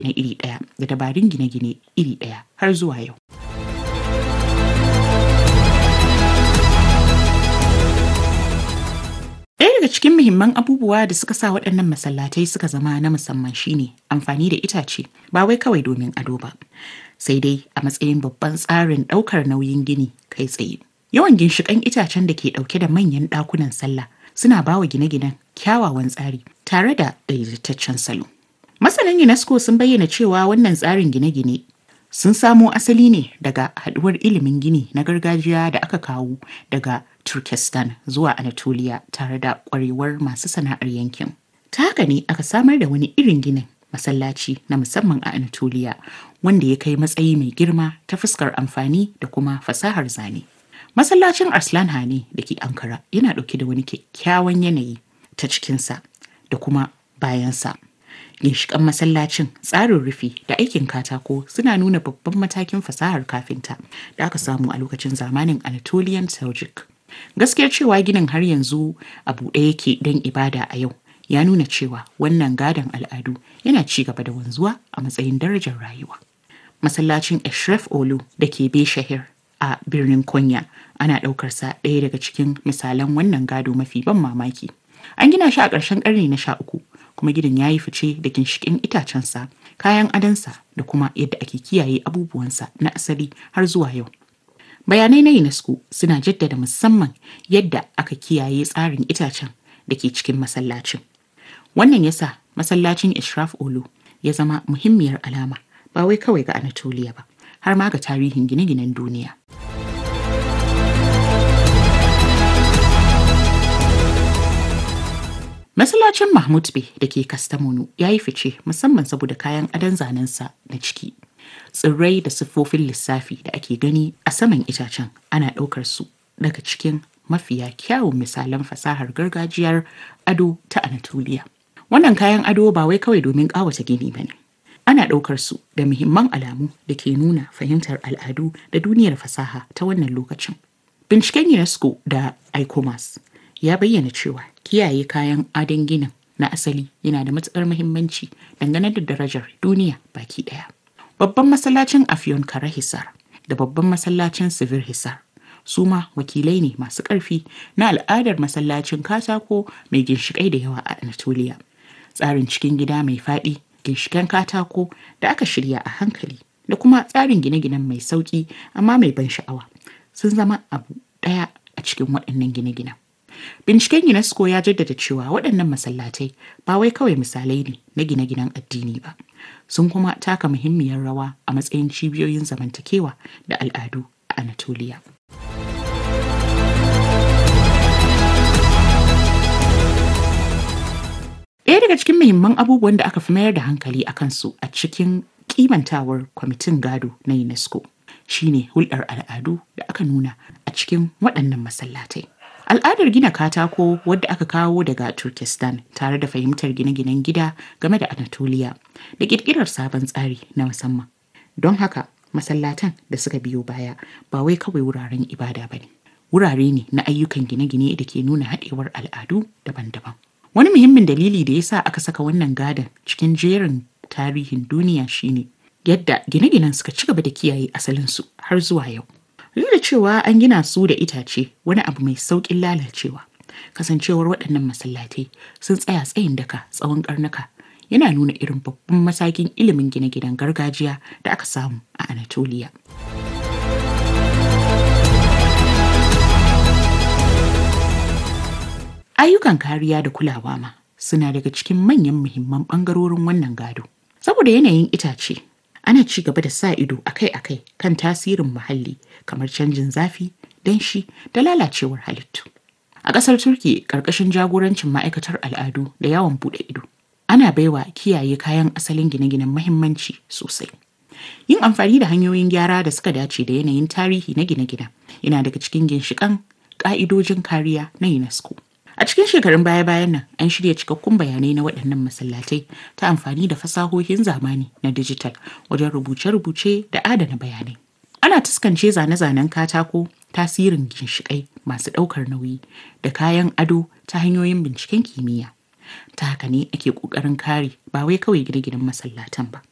na iri ɗaya da dabarun gine-gine iri ɗaya har zuwa yau. Ɗaya daga cikin muhimman abubuwa da suka sa waɗannan masallatai suka zama na musamman shine amfani da itace ba wai kawai domin ado ba, sai dai a matsayin babban tsarin ɗaukar nauyin gini kai tsaye. Yawan ginshiƙan itacen da ke ɗauke da manyan ɗakunan sallah suna ba wa gine-ginen kyawawan tsari tare da daidaitaccen salo. Masanan UNESCO sun bayyana cewa wannan tsarin gine-gine sun samo asali ne daga haɗuwar ilimin gini na gargajiya da aka kawo daga Turkestan zuwa Anatolia tare da ƙwarewar masu sana'ar yankin. Ta haka ne aka samar da wani irin ginin masallaci na musamman a Anatolia wanda ya kai matsayi mai girma ta fuskar amfani da kuma fasahar zane. Masallacin Arslan Hane da ke Ankara yana ɗauke da wani kyakkyawan yanayi ta cikinsa da kuma bayansa. Ginshiƙan masallacin tsarin rufi da aikin katako suna nuna babban matakin fasahar kafinta da aka samu a lokacin zamanin Anatolian Seljuk. Gaskiyar cewa ginin har yanzu a buɗe yake don ibada a yau ya nuna cewa wannan gadon al'adu yana ci gaba da wanzuwa a matsayin darajar rayuwa. Masallacin Eshref Olu da ke Beshahir a birnin Konya ana ɗaukar sa ɗaya daga cikin misalan wannan gado mafi ban mamaki. An gina shi a ƙarshen ƙarni na sha uku kuma gidan ya yi fice da ginshiƙin itacensa, kayan adansa da kuma yadda ake kiyaye abubuwansa na asali har zuwa yau. Bayanai na UNESCO suna jaddada musamman yadda aka kiyaye tsarin itacen da ke cikin masallacin. Wannan yasa masallacin Ishraf Olu ya zama muhimmiyar alama ba wai kawai ga Anatolia ba, har ma ga tarihin gine-ginen duniya. Masallacin Mahmud Bey da ke Kastamonu ya yi fice musamman saboda kayan adon zanensa na ciki. Tsirrai da siffofin lissafi da ake gani a saman itacen ana ɗaukar su daga cikin mafiya kyawun misalan fasahar gargajiyar ado ta Anatolia. Wannan kayan ado ba wai kawai domin ƙawata gini ba ne. Ana ɗaukar su da muhimman alamu da ke nuna fahimtar al'adu da duniyar fasaha ta wannan lokacin. Binciken UNESCO da ICOMAS ya bayyana cewa kiyaye kayan adon ginin na asali yana da matuƙar muhimmanci dangane da darajar duniya baki ɗaya. Babban masallacin Afyon Kara Hisar da babban masallacin Sivir Hisar su ma wakilai ne masu ƙarfi na al'adar masallacin katako mai ginshiƙai da yawa a Anatolia. Tsarin cikin gida mai faɗi, ginshiƙen katako da aka shirya a hankali da kuma tsarin gine-ginen mai sauƙi amma mai ban sha'awa sun zama abu ɗaya a cikin waɗannan gine-ginen. Binciken UNESCO ya jaddada cewa waɗannan masallatai ba wai kawai misalai ne na gine-ginen addini ba, sun kuma taka muhimmiyar rawa a matsayin cibiyoyin zamantakewa da al'adu a Anatolia. Ɗaya daga cikin muhimman abubuwan da aka fi mayar da hankali a kansu a cikin kimantawar kwamitin gado na UNESCO shine hulɗar al'adu da aka nuna a cikin waɗannan masallatai. Al'adar gina katako wadda aka kawo daga Turkestan tare da fahimtar gine-ginen gida game da Anatolia da ƙirƙirar sabon tsari na musamman. Don haka, masallatan da suka biyo baya ba wai kawai wuraren ibada ba ne. Wurare ne na ayyukan gine-gine da ke nuna haɗewar al'adu daban-daban. Wani muhimmin dalili da ya sa aka saka wannan gadon cikin jerin tarihin duniya shine yadda gine-ginen suka ci gaba da kiyaye asalinsu har zuwa yau. Duk da cewa an gina su da itace wani abu mai sauƙin lalacewa. Kasancewar waɗannan masallatai sun tsaya tsayin daka tsawon ƙarnuka yana nuna irin babban matakin ilimin gine-ginen gargajiya da aka samu a Anatolia. Ayyukan kariya da kulawa ma suna daga cikin manyan muhimman ɓangarorin wannan gado. Saboda yanayin itace, ana ci gaba da sa ido akai-akai kan tasirin muhalli kamar canjin zafi, danshi da lalacewar halittu. A ƙasar Turki ƙarƙashin jagorancin ma'aikatar al'adu da yawon buɗe ido, ana baiwa kiyaye kayan asalin gine-ginen mahimmanci sosai. Yin amfani da hanyoyin gyara da suka dace da yanayin tarihi na gine-ginen yana daga cikin ginshiƙan ƙa'idojin kariya na UNESCO. A cikin shekarun baya-bayan nan an shirya cikakkun bayanai na waɗannan masallatai ta amfani da fasahohin zamani na dijital wajen rubuce-rubuce da adana bayanai. Ana taskance zane-zanen katako, tasirin ginshiƙai masu ɗaukar nauyi da kayan ado ta hanyoyin binciken kimiyya. Ta haka ne ake ƙoƙarin kare ba wai kawai gine-ginen masallatan ba,